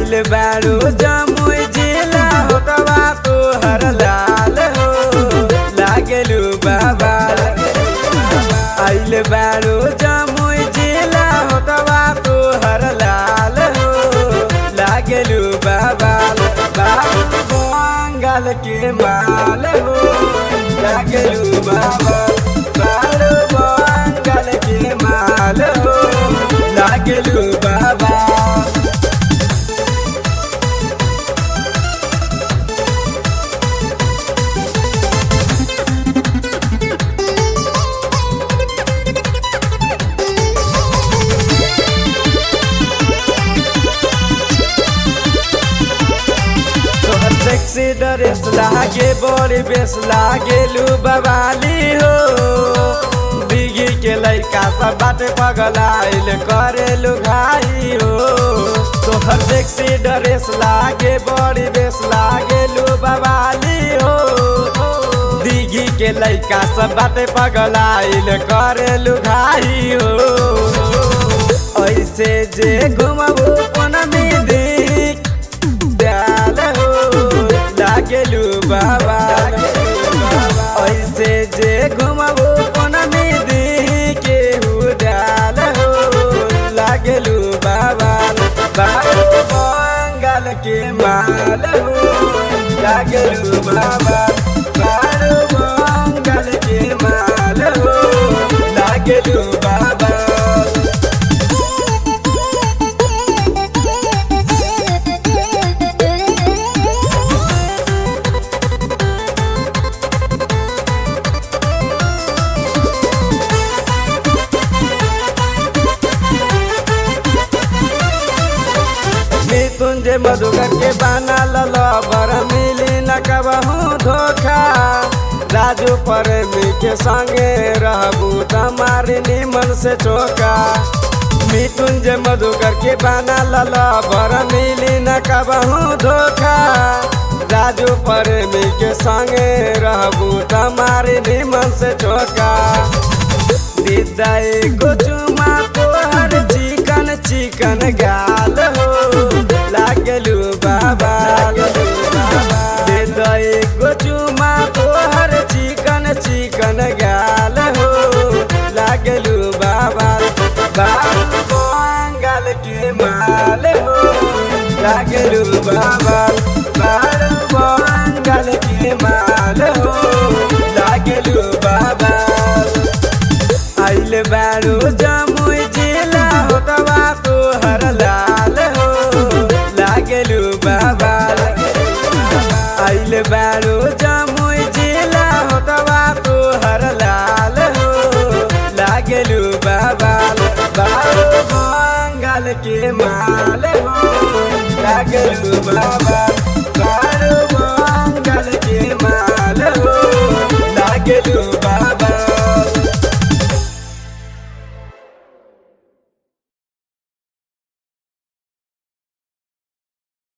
आइल बारू जमुई जिला होटवा तोहर लाल हो लागेलू बाबा आइल बारू जमुई जिला होटवा तोहर लाल हो लागेलू बाबा बाबू बंगाल के माल हो लागेलू बाबा बारू बंगाल के माल हो लागेलू बाबा तोहर सेक्सी ड्रेस लागे बड़ी बेस लागे लू बवाली हो बिगी के लइका सब बाटे पगलाइल करे लुघाई हो तोहर सेक्सी ड्रेस लागे बड़ी बेस लागे लू बवाली हो दिघी के लइका सब बाटे पगलाइल करे लुघाई हो ऐसे जे घुमबू कोन में देख डाल हो लागेलू बाबा ऐसे जे घुमबू कोन में देखे हु डाल हो लागेलू बाबा बाबू बंगाल के माल हो लागेलू बाबा बाबू बंगाल के माल हो लागेलू बाबा मृत्युंजय मधुकर के बना लबर मिली न कबहू धोखा राजू प्रेमी के संगे रहबू तमारी निमन से चोका मृत्युंजय मधुकर के बना लबर मिली न कबहू धोखा राजू प्रेमी के संगे रहबू तमारी निमन से चोका दिदाई को चुमा तोहर चिकन चिकन गाल हो लागलू बाबा दिदाई को चुमा तोहर चिकन चिकन गाल हो लागलू बाबा बाबू बंगाल के माल हो लागलू बाबा बाबू बंगाल के माल हो लागलू बाबा आइल बारू जमुई जिला होटवा तोहर लाल हो लागेलू बाबा आइल बारू जमुई जिला होटवा तोहर लाल हो लागेलू बाबा बारू बंगाल के माल हो लागेलू बाबा